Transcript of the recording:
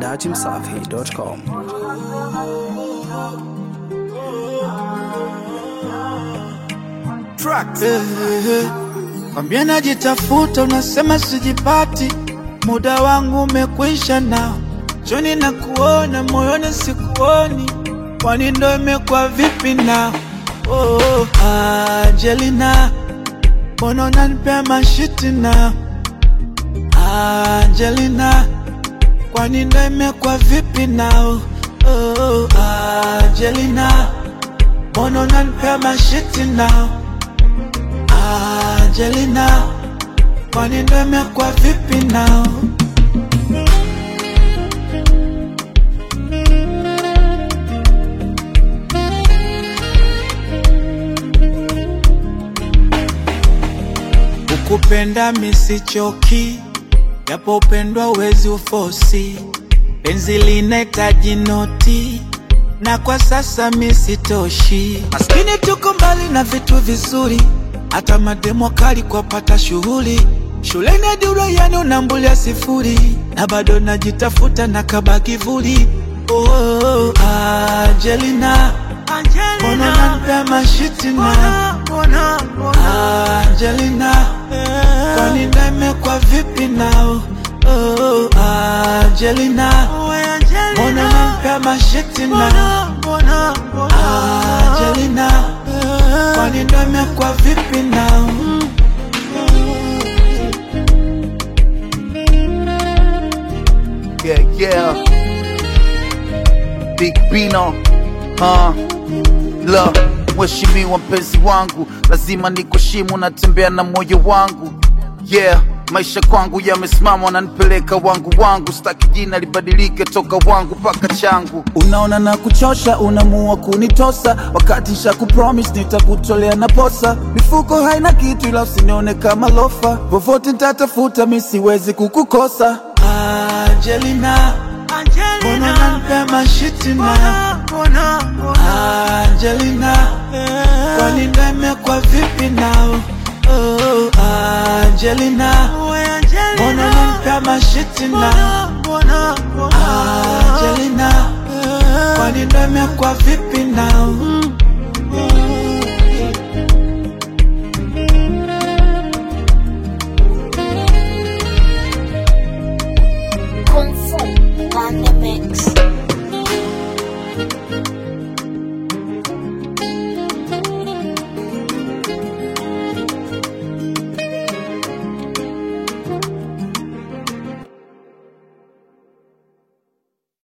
dachimsafi.com. Kwambia najitafuta, unasema sijipati, muda wangu umekwisha nao, choni na kuona moyoni sikuoni, kwani ndo imekuwa vipi nao? Oh, Angelina, mbona unanipea mashiti nao? Angelina, kwani ndo imekuwa vipi nao? Oh, Angelina, mbona unanipea mashiti nao? Angelina, kwani ndo imekuwa vipi nao? Ukupenda misichoki, japo upendwa uwezi ufosi, penzi linahitaji noti na kwa sasa misitoshi. Maskini tuko mbali na vitu vizuri, hata mademo kali kwa pata shughuli shuleni hadi uraiani unambulia sifuri, na bado najitafuta na kaba kivuli. Oh, Angelina, mbona unanipea mashiti na Angelina, kwani ndo imekuwa vipi nao? Oh, Angelina, mbona unanipea mashiti na Angelina, kwani ndo imekuwa vipi nao? Yeah, yeah. Big Bino. Uh, la mheshimiwa mpenzi wangu, lazima nikuheshimu, natembea na moyo wangu. Yeah, maisha kwangu yamesimama, wananipeleka wangu wangu, sitaki jina libadilike toka wangu mpaka changu. Unaona na kuchosha, unamua kunitosa, wakati sha kupromise nitakutolea na posa. Mifuko haina kitu, ila usinione kama lofa, vovote nitatafuta, mi siwezi kukukosa. Angelina, mbona unanipea mashiti na Angelina, kwani ndo imekuwa vipi nao? Oh, Angelina, mbona unanipea mashiti na Angelina, kwani ndo imekuwa vipi nao? Kung Fu